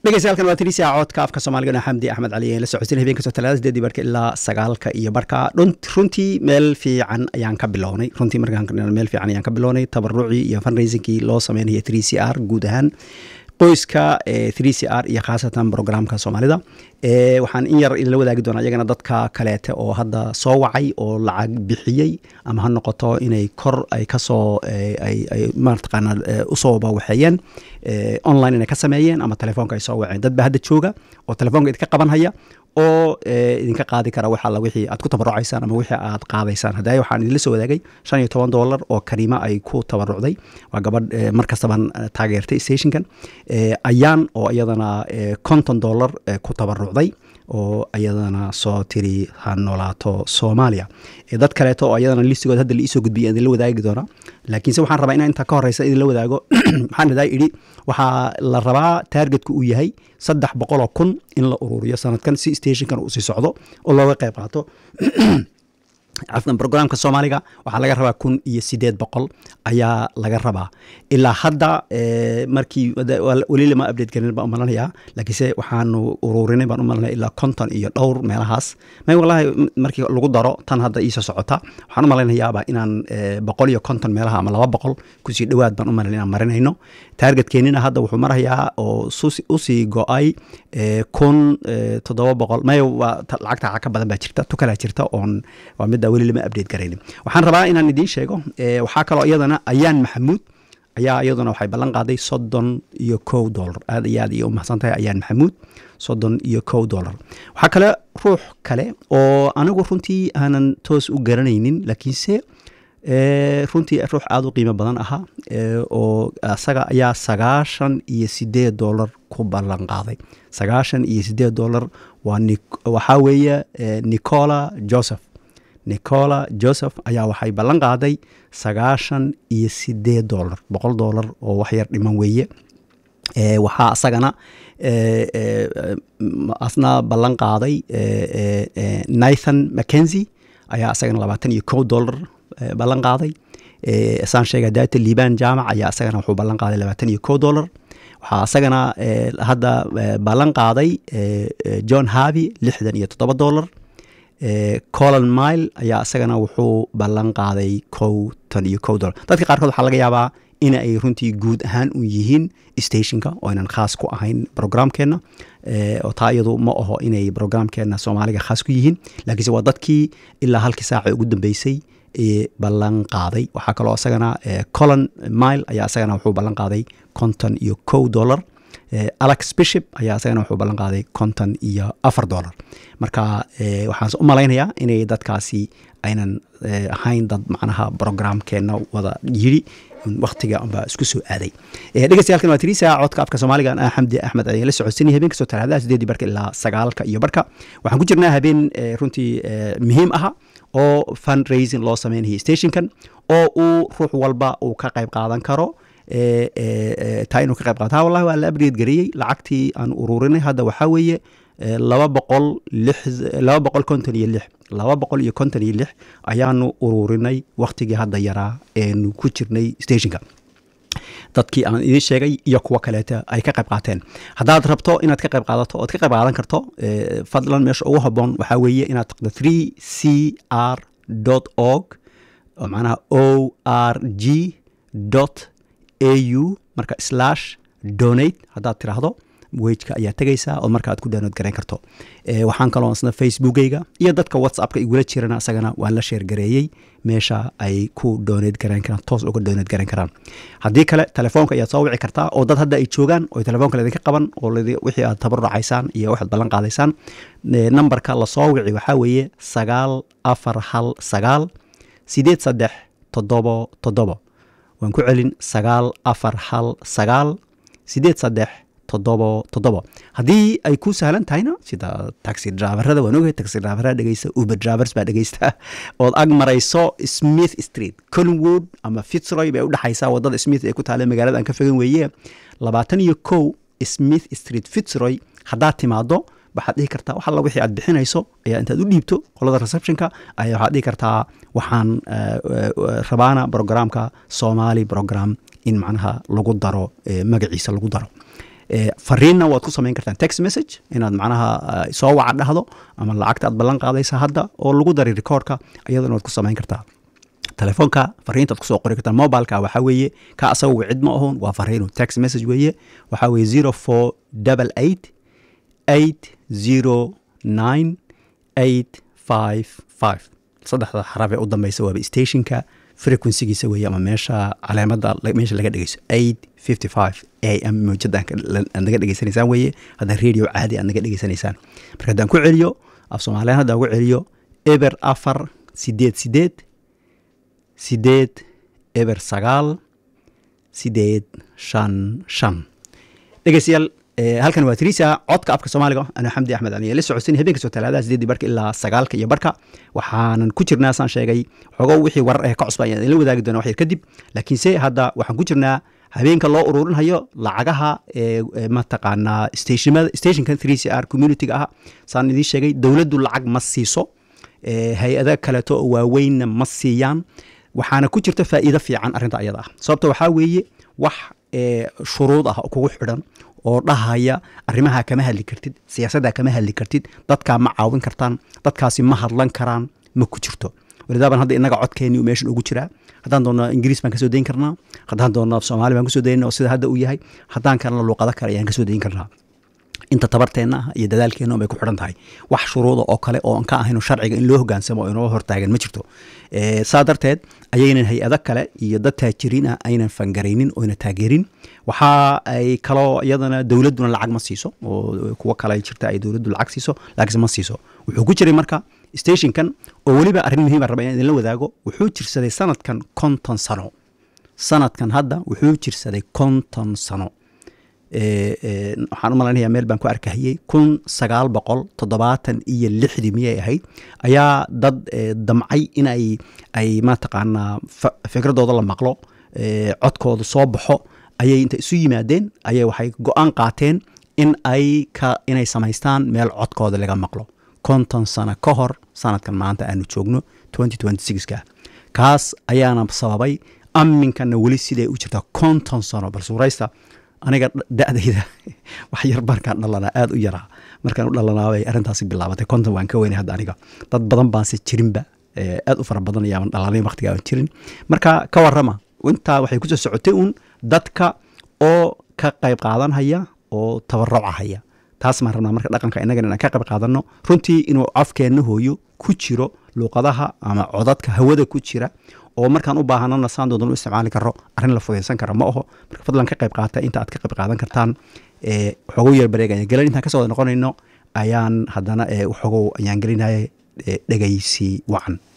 dhegeystayaal waa tirisia codka afka soomaaliga xamdi axmed cali la socodsin habeen kastoo talaada sideedii barka ilaa sagaalka iyo barka runtii meel fiican ayaan ka bilownay runtii markaan meel fiican ayaan ka bilownay tabarucii iyo fundraisingkii loo sameynaya three c r guud ahaan qoyska three c r iyo khaasatan programka soomaalida waxaan in yar idinla wadaagi doonaa iyagana dadka kaleete oo hadda soo wacay oo lacag bixiyey ama ha noqoto inay kor ay kasoo mataqaana usoo bawaxeeyeen online inay ka sameeyeen ama telefoonka ay soo waceen dad ba hadda jooga oo telefoonka idinka qabanhaya oo idinka qaadi kara wax alla wixii aad ku tabarucaysaan ama wixii aad qaadaysaan hadda waxaan idinla soo wadaagay shan iyo toban dollar oo kariima ay ku tabarucday waa gabadh mar kastaban taageertay stationkan ayaan oo iyadana konton dollar ku tabarucday oo iyadana soo tiri ha noolaato soomaaliya dad kaleeto oo iyadana listigood hadda laisoo gudbiya idinla wadaagi doona laakiinse waxaan rabaa inaan intaa ka horeysa idinla wadaago maxaan idaa idhi waxaa la rabaa taargetka uu yahay saddex boqoloo kun in la ururiyo sanadkan si stationkan uu sii socdo oo looga qayb qaato cafdan brograamka soomaaliga waxaa laga rabaa kun iyo sideed boqol ayaa laga rabaa ilaa hadda markii weli lama update garin baan umalanayaa laakiinse waxaanu ururinay baan umalanaya ilaa konton iyo dhowr meelahaas may walahi markii lagu daro tan hadda iisoo socota waxaan umalaynayaaba inaan boqol iyo konton meelaha ama laba boqol kusii dhowaad baan umalan inaan marinayno taargetkeenina hadda wuxuu marayaa oo usii go-ay kun toddoba boqol may lacagta ka badan baa jirta tukalaa jirta oon waa midda weli lama update garaynin waxaan rabaa inaan idiin sheego waxaa kaloo iyadana ayaan maxamuud ayaa iyaduna waxay ballan qaaday soddon iyo kow dollar aad iyo aad iyo umahadsan tahay ayaan maxamuud soddon iyo kow dollar waxaa kale ruux kale oo anigu runtii aanan toos u garanaynin laakiinse runtii ruux aada u qiimo badan ahaa oo isaga ayaa sagaashan iyo sideed dollar ku ballan qaaday sagaashan iyo sideed dollar waa waxaa weeye nicola joseph nicola joseph ayaa waxay ballan qaaday sagaashan iyo sideed dollar boqol dollar oo waxyar dhiman weeye waxaa asagana asna ballan qaaday nathan mackenzie ayaa asagana labaatan iyo kow dollar ballan qaaday saan sheega data liban jaamac ayaa asagana wuxuu ballan qaaday labaatan iyo kow dollar waxaa asagana hadda ballan qaaday john harvey lixdan iyo toddoba dollar colon mile ayaa isagana wuxuu ballan qaaday kowtan iyo kow dollar dadka qaarkood waxaa laga yaabaa in ay runtii guud ahaan u yihiin stationka oo aynan khaas ku ahayn programkeenna oo taa iyadu ma aho inay programkeenna soomaaliga khaas ku yihiin laakiinse waa dadkii ilaa halkii saaca ugu dambeysay ballan qaaday waxaa kaloo isagana colon mile ayaa isagana wuxuu ballan qaaday konton iyo kow dollar alex bishop ayaa isagana wuxuu ballan qaaday konton iyo afar dollar marka waxaan u malaynayaa inay dadkaasi aynan ahayn dad macnaha programkeenna wada yiri waktiga unbaa isku soo aaday dhegeystayaal waa tirisa codka afka soomaaliga xamdi axmed ayaan la socodsanay habeen kastoo talaadaha sideedii barka ilaa sagaalka iyo barka waxaan ku jirnaa habeen runtii muhiim aha oo fundraising loo sameynaya stationkan oo uu ruux walba uu ka qayb qaadan karo taa inuu ka qayb qaato ha wallahi waa la upgrade gareeyey lacagtii aan ururinay hadda waxaa weeye laba boqol lix laba boqol konton iyo lix laba boqol iyo konton iyo lix ayaanu ururinay waktigii hadda yaraa eenu ku jirnay stationka dadkii aan idiin sheegay iyo kuwo kaleeta ay ka qayb qaateen haddaad rabto inaad ka qayb qaadato ood ka qayb qaadan karto fadlan meesha ugu haboon waxaa weeye inaad taqdo three c r dot org oo macnaha o r g dot a u marka slash donate haddaad tiraahdo wejka ayaa tegaysaa oo marka aad ku download garayn karto waxaan kaloo isna facebookeyga iyo dadka whatsappka igula jirana isagana waan la sheergareeyey meesha ay ku doonad garayn karaan toos uga doonad garayn karaan haddii kale telefoonka ayaad soo wici kartaa oo dad hadda ay joogaan oo telefoonka laydinka qaban oo wixii aad tabarucaysaan iyo waxaad ballan qaadaysaan nambarka lasoo wici waxaa weeye sagaal afar hal sagaal sideed saddex toddobo toddobo waan ku celin sagaal afar hal sagaal sideed saddex toddobo toddobo haddii ay ku sahlan tahayna sida taxi driverada waan ogahay taxi driverada dhegeysta uber drivers baa dhegeysta ood ag marayso smith street collingwood ama fitzroy bay udhexaysaa wadada smith ee ku taale magaalada aan ka fogan weeye labaatan iyo kow smith street fitzroy haddaad timaado waxaad dhihi kartaa wax alla wixii aad bixinayso ayaa intaad u dhiibto qolada receptionka ayaa waxaad dhihi kartaa waxaan rabaana programka somali program in macnaha lagu daro magaciisa lagu daro fariinna waad ku samayn kartaan text message inaad macnaha soo waca dhahdo ama lacagta aad ballan qaadaysa hadda oo lagu daray recordka iyadana waad ku samayn kartaa telefoonka fariintaad kusoo qori kartaa mobileka waxaa weeye ka asaga wicid ma ahon waa fariinu text message weeye waxaa weeye zero four double eight eight zero nine eight five five saddexda xaraf ee u dambeysa waaba stationka frequencygiisa weeye ama meesha caleemada meesha laga dhegeyso eight fifty five a m mawjada aad naga dhegeysanaysaan weeye haddaan radio caadi aad naga dhegeysanaysaan marka haddaan ku celiyo af soomaaliyan haddaan ku celiyo eber afar sideed sideed sideed eber sagaal sideed shan shan dhegeystayaal halkan waa trisa codka afka soomaaliga ana xamdi axmed ali la socodsin habeen kastoo talaadaha sideedii barka ilaa sagaalka iyo barka waxaanan ku jirnaa saan sheegay xogo wixii warar ee ka cusba ayaan idinla wadaagi doona wax yar kadib laakiinse hadda waxaan ku jirnaa habeenka loo ururinhayo lacagaha mataqaanaa stationada stationka three c r community-ga ah saan idiin sheegay dowladdu lacag ma siiso hay-ada kaleeto oo waaweynna ma siiyaan waxaana ku jirta faa'iido fiican arrinta ayada ah sababta waxaa weeye wax shuruud ah kugu xidhan oo dhahaya arrimaha kama hadli kartid siyaasadda kama hadli kartid dadkaa ma caawin kartaan dadkaasi ma hadlan karaan ma ku jirto walidaaban hadda inaga codkeeni meeshan ugu jiraa haddaan doonno ingiriis baan kasoo dayin karnaa haddaan doonno soomaali baan kasoo dayna oo sida hadda uu yahay haddaan kalena luuqado kale ayaan kasoo dayin karnaa inta tabarteenna ah iyo dadaalkeenna bay ku xidhan tahay wax shuruuda oo kale oo aan ka ahayno sharciga in loo hogaansamo oo inoo hortaagan ma jirto saa darteed ayaynan hay-ado kale iyo dad taajiriin ah aynan fangaraynin oyna taageerin waxa ay kaloo iyadana dowladduna lacag ma siiso oo kuwo kale jirta ay dowladdu lacag siiso laakiinse ma siiso wuxuu ku jiray marka stationkan oo weliba arrin muhiima raba inaan idinla wadaago wuxuu jirsaday sanadkan konton sano sanadkan hadda wuxuu jirsaday konton sano waxaan u malaynayaa meel baan ku arkahayey kun sagaal boqol toddobaatan iyo lixdii miyay ahayd ayaa dad damcay in ay ay mataqaanaa fikradooda la maqlo codkooda soo baxo ayay inta isu yimaadeen ayay waxay go-aan qaateen in ay ka inay samaystaan meel codkooda laga maqlo konton sano ka hor sanadkan maanta aanu joogno twenty twenty sixka kaas ayaana sababay aminkana weli siday u jirtaa konton sano bal suuraysta aniga da-dayda wax yar markaan dhalanaa aada u yaraa markaan u dhalanaabay arrintaasi bilaabatay konton waan ka weynay hadda aniga dad badan baanse jirinba aada u fara badan ayaaban dhalanay waqtiga aan jirin marka ka warrama intaa waxay kusoo socotay uun dadka oo ka qayb qaadanhaya oo tabarucahaya taas maan rabnaa marka dhaqanka innagan inaan ka qayb qaadanno runtii inuu cafkeenna hooyo ku jiro luuqadaha ama codadka hawada ku jira oo markaan u baahanana saan doodan u isticmaali karo arrin la fudaysan kara ma aho marka fadlan ka qayb qaata inta aad ka qayb qaadan kartaan waxoogow yar bareeg ayaan gelin intaan kasoo wada noqonayno ayaan haddana waxoogow ayaan gelinaya dhegaysi wacan